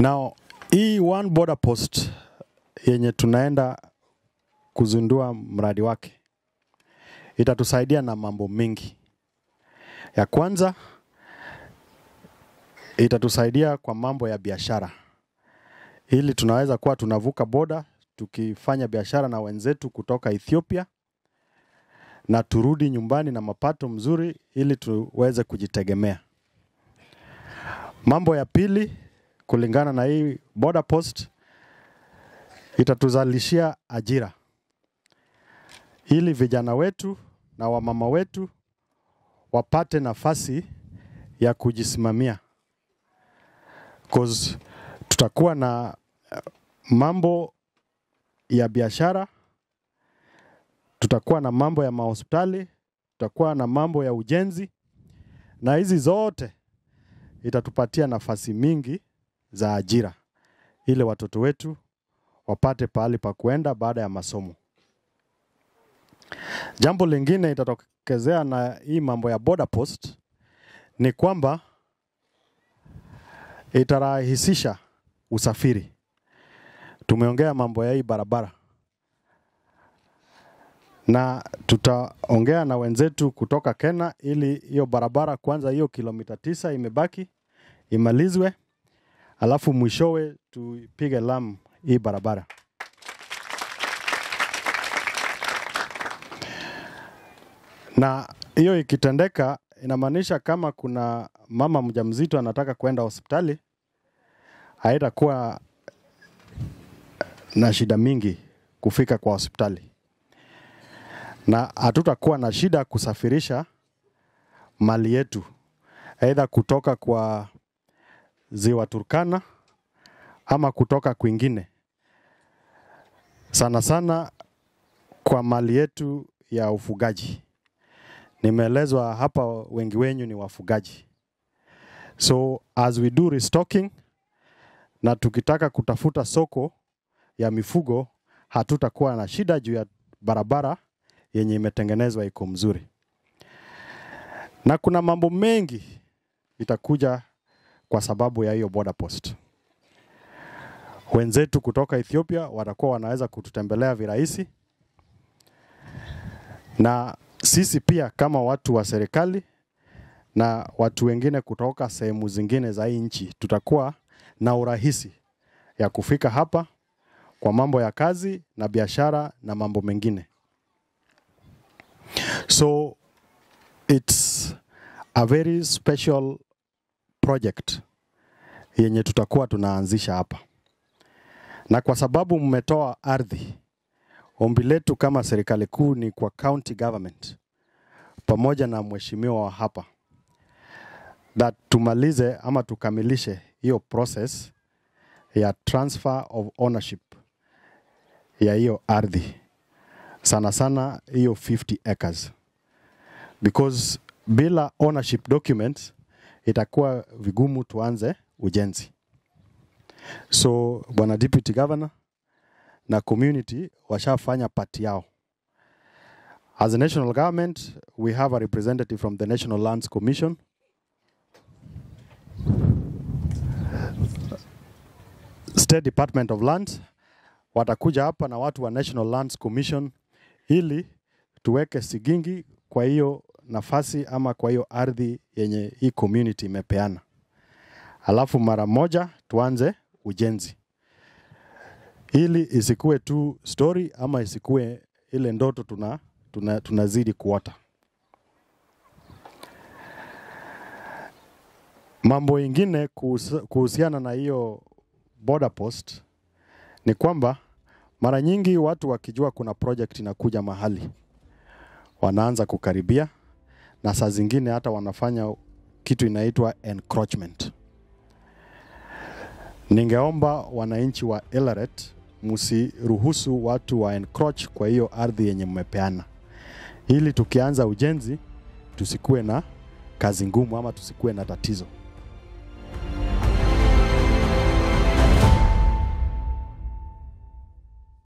Now, hii one border post yenye tunaenda kuzindua mradi wake itatusaidia na mambo mengi. Ya kwanza itatusaidia kwa mambo ya biashara, ili tunaweza kuwa tunavuka boda tukifanya biashara na wenzetu kutoka Ethiopia na turudi nyumbani na mapato mzuri, ili tuweze kujitegemea. Mambo ya pili, kulingana na hii border post, itatuzalishia ajira ili vijana wetu na wamama wetu wapate nafasi ya kujisimamia, cause tutakuwa na eh, mambo ya biashara, tutakuwa na mambo ya mahospitali, tutakuwa na mambo ya ujenzi, na hizi zote itatupatia nafasi mingi za ajira ili watoto wetu wapate pahali pa kuenda baada ya masomo. Jambo lingine itatokezea na hii mambo ya border post ni kwamba itarahisisha usafiri. Tumeongea mambo ya hii barabara na tutaongea na wenzetu kutoka Kenya ili hiyo barabara kwanza, hiyo kilomita tisa imebaki imalizwe, alafu mwishowe tupige lam hii barabara. Na hiyo ikitendeka, inamaanisha kama kuna mama mjamzito anataka kwenda hospitali, haitakuwa na shida mingi kufika kwa hospitali, na hatutakuwa na shida kusafirisha mali yetu, aidha kutoka kwa ziwa Turkana ama kutoka kwingine, sana sana kwa mali yetu ya ufugaji. Nimeelezwa hapa wengi wenyu ni wafugaji. So as we do restocking na tukitaka kutafuta soko ya mifugo, hatutakuwa na shida juu ya barabara yenye imetengenezwa iko mzuri, na kuna mambo mengi itakuja kwa sababu ya hiyo border post. Wenzetu kutoka Ethiopia watakuwa wanaweza kututembelea virahisi, na sisi pia kama watu wa serikali na watu wengine kutoka sehemu zingine za hii nchi tutakuwa na urahisi ya kufika hapa kwa mambo ya kazi na biashara na mambo mengine. So it's a very special project yenye tutakuwa tunaanzisha hapa, na kwa sababu mmetoa ardhi, ombi letu kama serikali kuu ni kwa county government pamoja na mheshimiwa wa hapa that tumalize ama tukamilishe hiyo process ya transfer of ownership ya hiyo ardhi, sana sana hiyo 50 acres, because bila ownership documents itakuwa vigumu tuanze ujenzi. So bwana deputy governor na community washafanya pati yao. As a national government, we have a representative from the National Lands Commission. State Department of Lands watakuja hapa na watu wa National Lands Commission ili tuweke sigingi kwa hiyo nafasi ama kwa hiyo ardhi yenye hii community imepeana, alafu mara moja tuanze ujenzi, ili isikuwe tu story ama isikuwe ile ndoto tuna, tuna, tunazidi kuota. Mambo ingine kuhusu- kuhusiana na hiyo border post ni kwamba mara nyingi watu wakijua kuna project inakuja mahali wanaanza kukaribia, na saa zingine hata wanafanya kitu inaitwa encroachment. Ningeomba wananchi wa Eldoret msiruhusu watu wa encroach kwa hiyo ardhi yenye mmepeana, ili tukianza ujenzi tusikuwe na kazi ngumu ama tusikuwe na tatizo.